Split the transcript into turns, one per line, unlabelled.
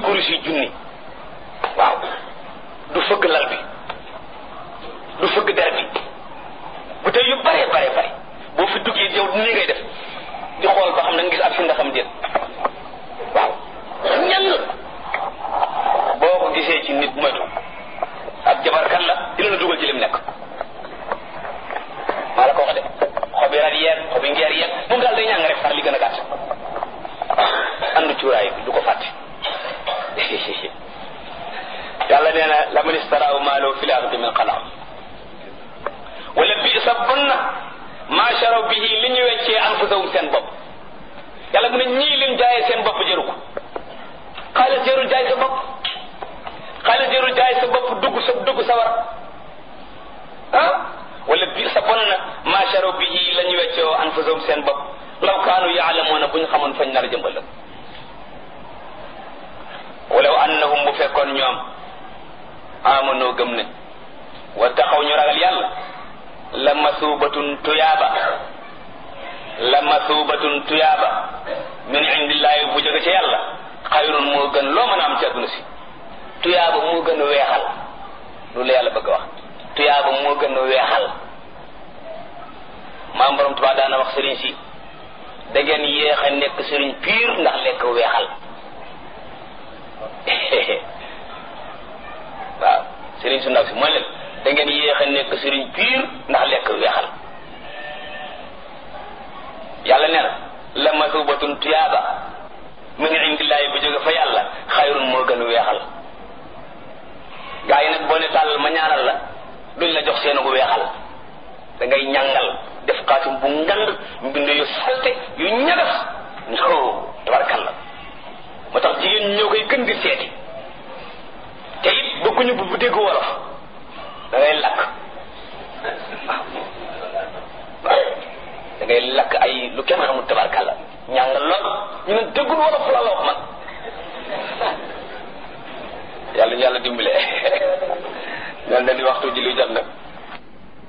kurus yi junni waaw du fëgg lal bi du fëgg der bi bu tey yu bare bare bare boo fi duggee yow nii ngay def di xool ba xam na nga gis ak fi nga xam déet waaw ñang boo ko gisee ci nit moytu ak jabarkat la dina la dugal ci lim nekk maa la ko wax de xobi rat yeeg xobi ngeer yeeg moom daal day ñàng rek far li gën a gàtt andu cuuraay bi du ko fàtte yàlla nee na la man istaraaw maalo fi laaxirati min xalaaq wala bi sa bon na maa sharaw bihi li ñu weccee anfusahum seen bopp yàlla mu ne ñii lim jaayee seen bopp jëru ko xaalis jërul jaay sa bopp xaalis jërul jaay sa bopp dugg sa dugg sa war ah wala bi sa bon na maa sharaw bihi la ñu weccee anfusahum seen bopp law kaanu yaalamuuna bu ñu xamoon fañ nar a jëmbal walaw annahum bu fekkoon ñoom amanoo gëm ne wa taxaw ñu ragal yàlla la masuubatun tuyaaba la masuubatun tuyaaba min indillaahi bu jóge ci yàlla xayrun moo gën loo mën a am ci àdduna si tuyaaba moo gën a weexal loolu la yàlla bëgg a wax tuyaaba moo gën a weexal maam borom Tuubaa daana wax sëriñ si da ngeen yéex a nekk sëriñ piir ndax lekk weexal waaw sëriñ su ndaw si mooy leen da ngeen yéex a nekk sëriñ piir ndax lekk weexal yàlla nee na la masubatun tuyaaba min indillaahi bu jóge fa yàlla xayrun moo gën weexal gaa yi nag boo ne tàllal ma ñaanal la duñ la jox seen gu weexal da ngay ñàngal def xaatim bu ngand mbind yu salte yu ñagas no tabarkalla moo tax jigéen ñoo koy gën di seeti te it bëgguñu bu bu dégg wolof da ngay lakk waaw da ngay lakk ay lu kenn xamul tabarkalla ñàngal lool ñu ne déggul wolof la wax man yàlla ñu yàlla dimbale mel na ni waxtu ji lu jot nag